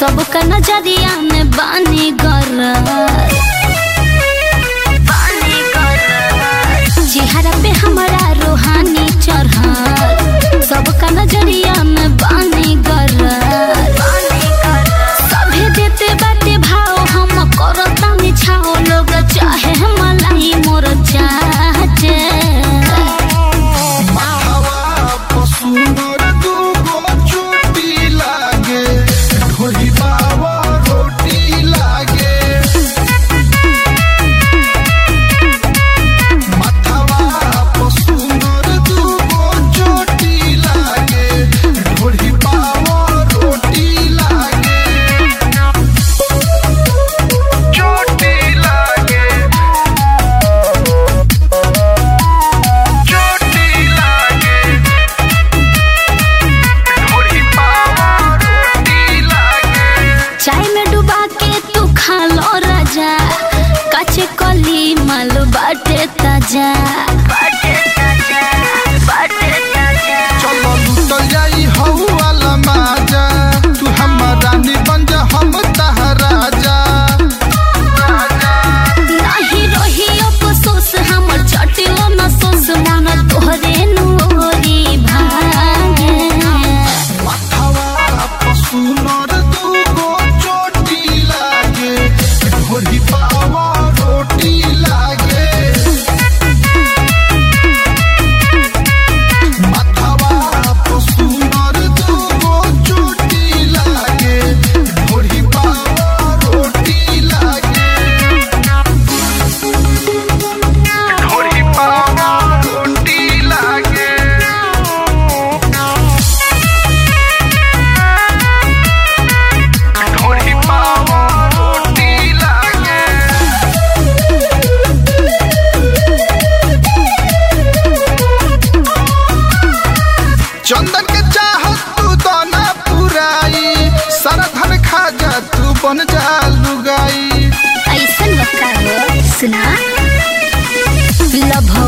सबका नजरिया में बानी गरर चेहरा पे हमारा रूहानी चढ़ल सबका नजरिया में बानी गरर सभे देते बाटे भाव हम करता मिछाओ लोग चाहे मलाई मोर चाहते हवा पसुनर दूगो चोटी लागे ढोली बाबा रोटी लागे माथवा पसुनर दूगो चोटी लागे ढोली बाबा रोटी लागे चोटी लागे चोटी लागे ढोली बाबा रोटी लागे चाय में डुबा के तू खा लो राजा कच्चे कली मालू बाटे ताजा चलो लुटल जाई हऊ वाला माजा तू हमार रानी बन जा हम तहराजा नाही रही अफसोस हमर चटिलो न सोस मन तोहरे नोरी भागे माथवा पसुनर दूगो चोटी लागे ढोली बाबा रोटी लागे माथवा पसुनर दूगो चोटी लागे ढोली बाबा रोटी लागे ढोली बाबा रोटी लागे ढोली बाबा रोटी लागे चंदन के चाहत तू तो ना पुराई सारा धन खा जा तू बन जा लुगाई ऐसन बता सुना लभ